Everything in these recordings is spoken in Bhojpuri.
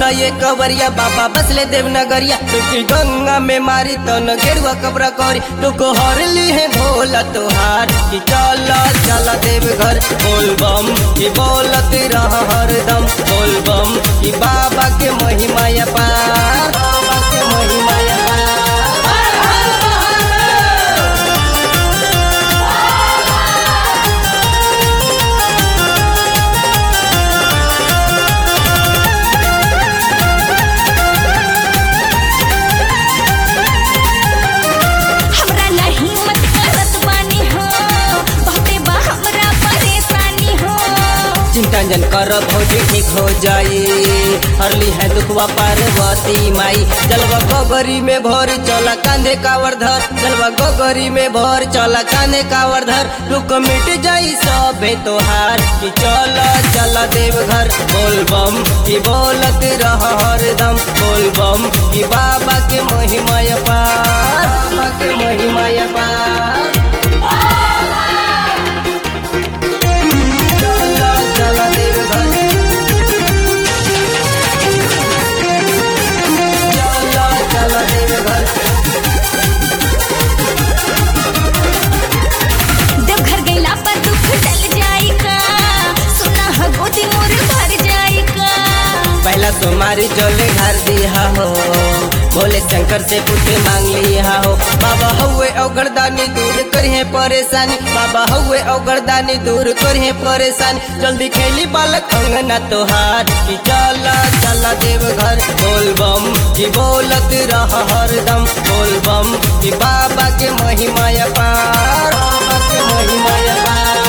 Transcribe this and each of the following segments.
सुना ये कवरिया बाबा बसले देवनगरिया तुकी गंगा में मारी तन गेरुआ कबरा करी तुको हर ली है भोला तोहार कि चला चला देव घर बोल बम कि बोलत रह हरदम बोल बम कि बाबा के महिमा या पार बाबा के महिमा या पार हमरा नहीं मत करत बानी हो बहुते बा हमरा परेशानी हो चिंता जन कर भौजी ठीक हो जाई हरली है दुखवा पार्वती माई जलवा गोगरी में भर चला कांधे कावर धर जलवा गोगरी में भर चला कांधे कावर धर दुख मिट जाई सबे तोहार कि चला चला देव घर बोल बम कि बोलत रह हरदम बोल बम कि बाबा के महिमा पार बाबा के महिमा पार चला चला देव घर चला चला देव घर देवघर गइला पर दुख टल जाई का सुना ह गोदी मोर भर जाई का पहला तुम्हारी जोले घर दिया हो भोले शंकर से पुत्र मांग लिया हो बाबा हुए औगरदानी दूर करिए परेशानी बाबा हुए औगरदानी दूर करिए परेशानी जल्दी खेली बालक अंगना तोहार कि चला चला देव घर बोल बम कि बोलत रह हरदम बोल बम कि बाबा के महिमा पार बाबा के महिमा पार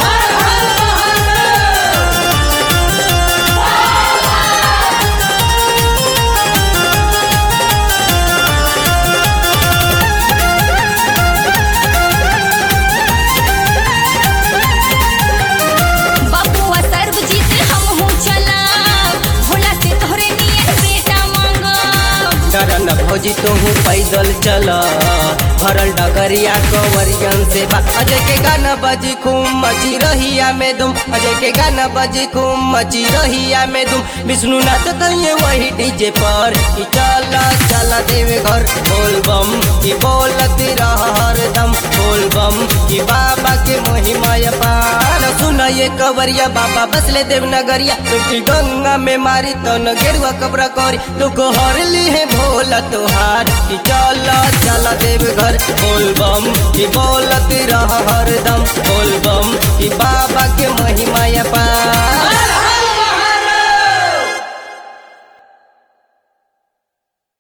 बाबुआ सर्वजीत हम हो चला भोला से तोहरे नियन बेटा मांगा करन भौजी तुहू पैदल चल भरल डगरिया कवरियन से बा अजय के गाना बजी खूब मची रहिया में दुम अजय के गाना बजी खूब मची रहिया में दुम विष्णु नाथ कहिए वही डीजे पर कि चला चला देवे घर बोल बम कि बोलत रह हरदम बोल बम कि बाबा के महिमा पार सुन ये कवरिया बाबा बसले देवनगरिया तुकी गंगा में मारी तन गेरुआ कबरा करी तुको हर ली है भोला तोहार कि चला चला देव घर बोल बम कि बोलत रह हरदम बोल बम कि बाबा के महिमा पार